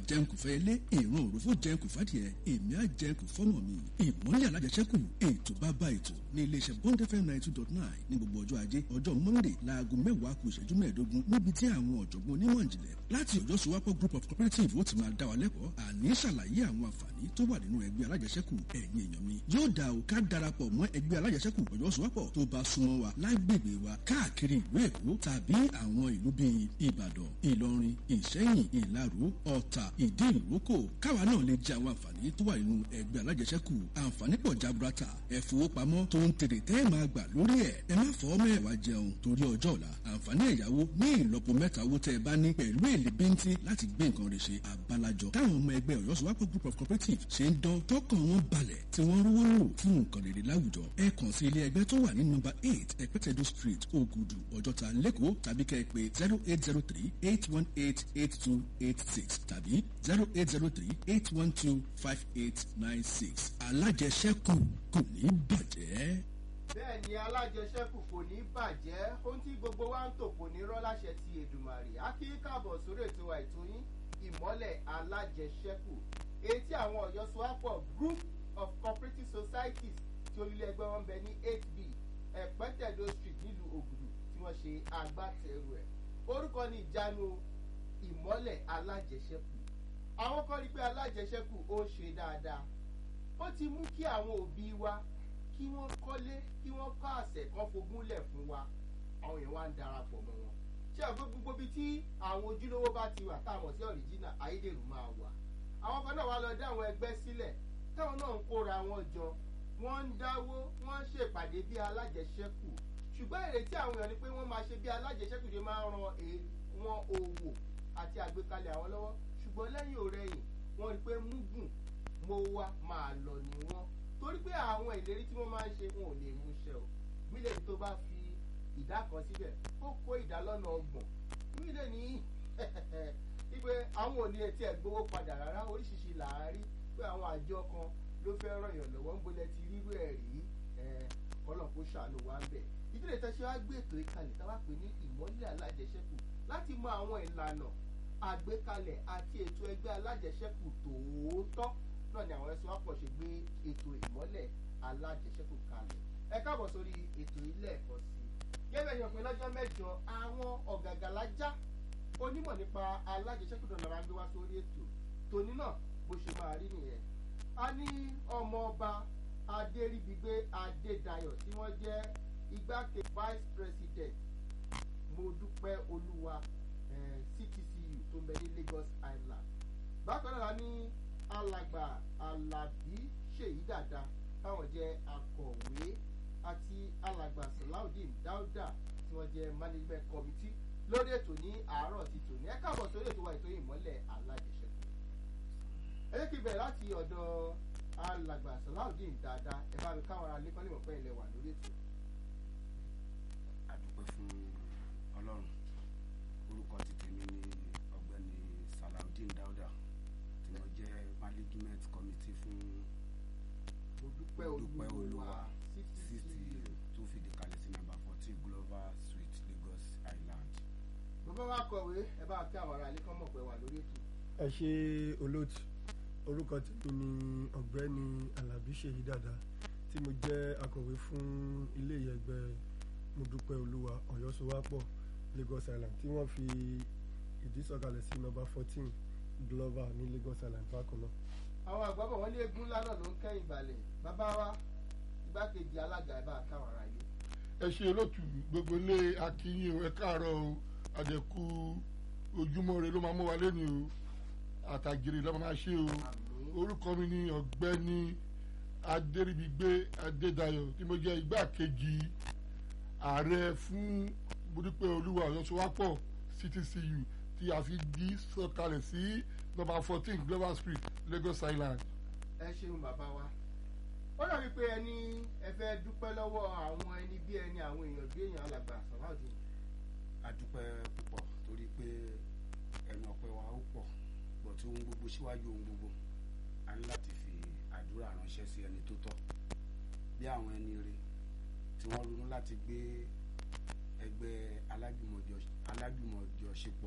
jẹun kò fẹ́ ilé ìran òrùfó jẹun kò fàdìẹ èmi á jẹun kò fọ́mọ mi ìmọ̀lẹ̀ alájẹsẹ́kù ètò bàbá ètò ní iléeṣẹ́ bond fm ninety two dot nine ní gbogbo ọjọ́ ajé ọjọ́ monday láago mẹ́wàá kù ìṣẹ́jú mẹ́ẹ̀ẹ́dógún níbi tí àwọn ọ̀jọ̀gbọ́n onímọ̀ ìjìnlẹ̀ láti ọjọ́ sowapọ̀ group of cooperative ó ti máa dá wa lẹ́kọ̀ọ́ àní ṣàlàyé àwọn àǹfààní tó wà nínú ẹgbẹ́ alájẹsẹ́kù ẹ̀yin èèyàn mi yóò dá o ká darapọ̀ mọ́ ẹgbẹ́ alájẹsẹ́kù ọjọ́ sowapọ̀ tó bá súnmọ́ wa lágbègbè wa káàkiri ìlú èkó tàbí àwọn ìlú bíi ìbàdàn ìlọrin ìṣẹ́yìn ìlaró ọ̀tà ìdí ìrókò káwa náà lè jẹ àwọn àǹfààní tó wà nínú ẹgbẹ́ alájẹsẹ́kù àǹfààní pọ̀ jaburata ẹ̀fowópamọ́ tó ń tèrè tẹ́ ẹ̀ máa gbà lórí ẹ̀ ẹ má fọ́ mẹ́wàá jẹun torí ọjọ́ ọ̀la àǹfààní ẹ̀yáwó ní ìlọ́po mẹ́ta owó tẹ́ ẹ bá ní pẹ̀lú èlé bíntín láti gbé nǹkan rẹ̀ ṣe àbálàjọ táwọn ọmọ ẹgbẹ́ ọ̀yọ́sowápọ̀ group of cooperative ṣe ń dán tọkàn wọn balẹ̀ tí wọ́n rówó lò fún nǹkan rere láwùjọ ẹ kàn sí ilé ẹgbẹ́ tó wà ní nọ́mbà eight ẹ̀pẹ́tẹ̀dọ̀ street ògùdù ọjọ́ta lẹ́kọ̀ọ́ tàbí kẹ́ ẹ pé zero eight zero three eight one eight eight two eight six tàbí zero eight zero three eight one two five eight nine six alájẹsẹ́kù kò ní bàjẹ́. bẹ́ẹ̀ ni alájẹsẹ́kù kò ní bàjẹ́ ohun tí gbogbo wa ń tò kò ní rọ́ láṣẹ ti èdùmàrè á kí káàbọ̀ sórí ètò àìtó yín ìmọ́lẹ̀ alájẹsẹ́kù èyí tí àwọn ọ̀yọ́ sowapọ̀ group of cooperative societies tí olùlé ẹgbẹ́ wọn bẹ ní eight b ẹ̀pẹ́tẹ̀dọ̀ street nílùú ògùdù tí wọ́n ṣe agbátẹrù ẹ̀ orúkọ ní ìjánu ìmọ́lẹ̀ alájẹsẹ́kù àwọn kan rí pé alájẹsẹ́kù ó ṣe dáadáa ó ti mú kí àwọn òbí wa kí wọ́n kọ́lé kí wọ́n kọ́ àṣẹ kan fogúnlẹ̀ fún wa àwọn èèyàn wá ń darapọ̀ mọ́ wọn ṣé àgbẹ̀ gbogbo bíi tí àwọn ojúlówó bá ti wà táwọn sí ọ̀ríjìnà ayédèrú máa wà àwọn kan náà wá lọ dá àwọn ẹgbẹ́ sílẹ̀ táwọn náà ń kóra wọn jọ wọ́n ń dáwó wọ́n ń ṣèpàdé bí alájẹsẹ́kù ṣùgbọ́n ìrètí àwọn èèyàn ni pé wọ́n máa ṣe bí alájẹsẹ́kù ṣe máa ń ran wọn òwò àti àgbékalẹ̀ àwọn lọ́wọ́ ṣùgbọ́n lẹ́yìn òrẹ́yìn wọ́n rí pé múgùn mo wá máa lọ ní wọn torí pé àwọn ìlérí tí wọ́n máa ń ṣe wọn ò lè mú ṣẹ o mílíọ̀nù tó bá fi ìdá kan síbẹ̀ ó kó ìdá lọ́nà ọgbọ̀n mílíọ̀nù ní wípé àwọn ò ní etí ẹ̀ gbowó padà rárá oríṣiríṣi là á rí pé àwọn àjọ kan ló fẹ́ ràn yàn lọ́wọ́ ń bolẹ̀ ti rírú ẹ̀ rí kọ́lọ̀ kó ṣàánú wa ń bẹ̀ ìdílé tẹ́sí wá gbé ètò ìkàlẹ̀ táwa pè ní ìmọ̀lẹ̀ alájẹsẹ́kù láti mọ àwọn ìlànà àgbékalẹ̀ àti ètò ẹgbẹ́ alájẹsẹ́kù tòótọ́ náà ni àwọn ẹ̀sùn àpọ̀ ṣe gbé ètò ìmọ́lẹ̀ alájẹsẹ́kù kalẹ̀ ẹ káàbọ̀ sórí ètò ilé ẹ̀kọ́ sí i gẹ́gẹ́ bí ọ̀pẹ lọ́jọ́ mẹ́jọ àwọn ọ̀gàgàlájá onímọ̀ nípa alájẹsẹ́kù náà lára gbé wá sórí ètò tòní náà bó ṣe máa rí nìyẹn a ní ọmọ ọba adéríbigbé adédayọ̀ tí wọ́n jẹ́ igbákejì vice president mo dúpẹ́ olúwa ctcu tó ń bẹ ní lagos island bákan náà la ní alàgbà alábí ṣèyí dàda táwọn jẹ akọ̀wé àti alàgbà salaudeen dáúdà tí wọ́n jẹ management committee lórí ètò ní àárọ̀ ti tòní ẹ káàbọ̀ sórí ètò wa ètò ìmọ́lẹ̀ alájẹsẹ́kù ẹ jẹ́ kí bẹ̀rẹ̀ láti ọ̀dọ̀ alàgbà salaudeen dáadáa ẹ bá mi káwọn ará lẹ́kọ́ nímọ̀ pé ilẹ̀ wà lórí ètò. àdúpẹ́ fún ọlọ́run orúkọ ti tèmi ní ọ̀gbẹ́ni salaudeen dáúdà tí wọ́n jẹ́ management committee fún mo dúpẹ́ dúpẹ́ olúwa olúwa city tó fìdí kalẹ̀ sí nàmbà fourteen glover street lagos island. bàbá wa kọ̀wé ẹ bá kí àwọn ará lẹ́kọ́ mọ̀ pé wà lórí ètò. ẹ ṣe olóòtú orúkọ tèmi ni ọ̀gbẹ́ni alábí ṣèyí dàda tí mo jẹ́ akọ̀wé fún ilé ìyẹ̀gbẹ́ mo dúpẹ́ olúwa ọ̀yọ́sowápọ̀ lagos island tí wọ́n fi ìdí sọ̀kalẹ̀ sí nọ́mbà fourteen glover ní lagos island bákan náà. àwọn àgbàbọ̀ wọn ní eégún ńlá náà ló ń kẹ́yìn balẹ̀ bàbá wa igbákejì alága ẹ bá káwọn ará ilé. ẹ ṣe olóòtú gbogbo ilé akínyìn o ẹ káàárọ̀ o àjẹkù ojúmọ́ rẹ ló máa mú wa lẹ́nu o àtàgìrì lọ́mọ máa ṣe o orúkọ mi ni ọ̀gbẹ́ni adéríbigbé adédayọ̀ tí mo jẹ́ igbákejì ààrẹ fún budupẹ́ olúwa ọ̀yọ́sowápọ̀ ctcu tí a fi di sọ̀kalẹ̀ sí nọ́mbà fourteen global street lagos island. ẹ ṣeun bàbá wa ó dàbí pé ẹni ẹ fẹ́ dúpẹ́ lọ́wọ́ àwọn ẹni bí ẹni àwọn èèyàn bí èèyàn alàgbà sàláùdì àdúpẹ́ púpọ̀ torí pé ẹnu ọpẹ́ wa ó pọ̀ pọ̀ tí ohun gbogbo síwájú ohun gbogbo a ní láti fi àdúrà ránṣẹ́ sí ẹni tó tọ́ bí àwọn ẹni rere tí wọ́n ronú láti gbé ẹgbẹ́ alájùmọ̀jọ alájùmọ̀jọṣepọ̀